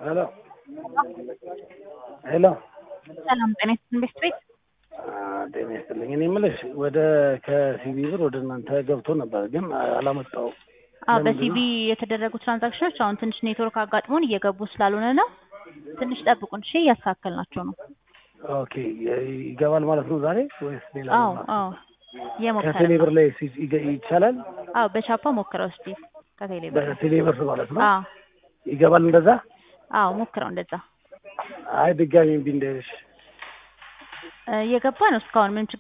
ሄሎ ሄሎ ሰላም ጤና ይስጥልኝ ቤት ቤት ጤና ይስጥልኝ። እኔ የምልሽ ወደ ከሲቢ ብር ወደ እናንተ ገብቶ ነበር ግን አላመጣውም። አዎ ለምንድን በሲቢ የተደረጉ ትራንዛክሽኖች አሁን ትንሽ ኔትወርክ አጋጥሞን እየገቡ ስላልሆነ ነው። ትንሽ ጠብቁን እሺ፣ እያስተካከልናቸው ነው። ኦኬ ይገባል ማለት ነው ዛሬ ወይስ ሌላ ነው አዎ ማለት? አዎ እየሞከረ ከቴሌ ብር ነው። ላይ ሲ- ይገ- ይቻላል? አዎ በቻፓ ሞክረው እስቲ ከቴሌ ብር በቴሌ ብር ማለት ነው አዎ ይገባል እንደዛ? አዎ ሞክረው እንደዛ አይ ድጋሚ እምቢ እንዳይልሽ። እ፣ እየገባ ነው እስካሁን ምንም ችግር